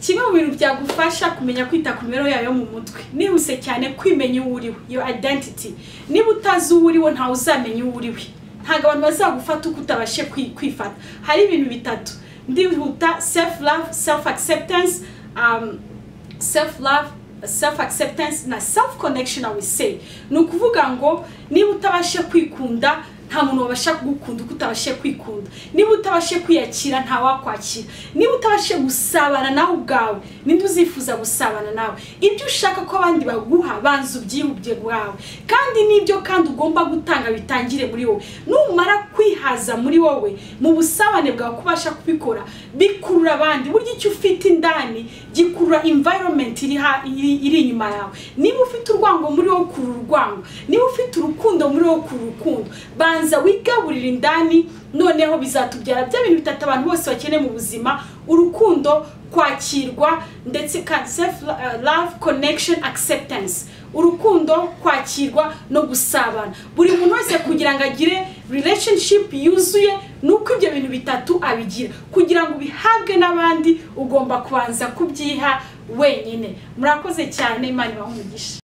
kimwe mu bintu byagufasha kumenya kwita ku mibereho yawe yo mu mutwe nihuse cyane kwimenya uwo uri we iyo identity niba utazi uwo uri we ntawe uzamenya uwo uri we ntabwo abantu bazagufata uko utabashe kwi- kwifata hari ibintu bitatu ndihuta self love self acceptance um, self love self acceptance na self connection i will say ni ukuvuga ngo niba utabashe kwikunda nta muntu wabasha kugukunda uko utabashe kwikunda niba utabashe kwiyakira nta wakwakira niba utabashe gusabana nawe ubwawe ninde uzifuza gusabana nawe ibyo ushaka ko abandi baguha banza ubyihubye bwawe kandi n'ibyo kandi ugomba gutanga bitangire muri wowe numara kwihaza muri wowe mu busabane bwawe kubasha kubikora bikurura abandi burya icyo ufite indani gikurura environment iri ha- iri- iri inyuma yawe niba ufite urwango muri wowe kurura urwango niba ufite urukundo muri wowe kurura urukundo banza wigaburire indani noneho bizatubyara bya bintu bitatu abantu bose bakeneye mu buzima urukundo kwakirwa ndetse ka- self uh, love connection acceptance urukundo kwakirwa no gusabana buri muntu wese kugira ngo agire relationship yuzuye ni uko ibyo bintu bitatu abigira kugira ngo ubihabwe n'abandi ugomba kubanza kubyiha wenyine murakoze cyane imana ibahe umugisha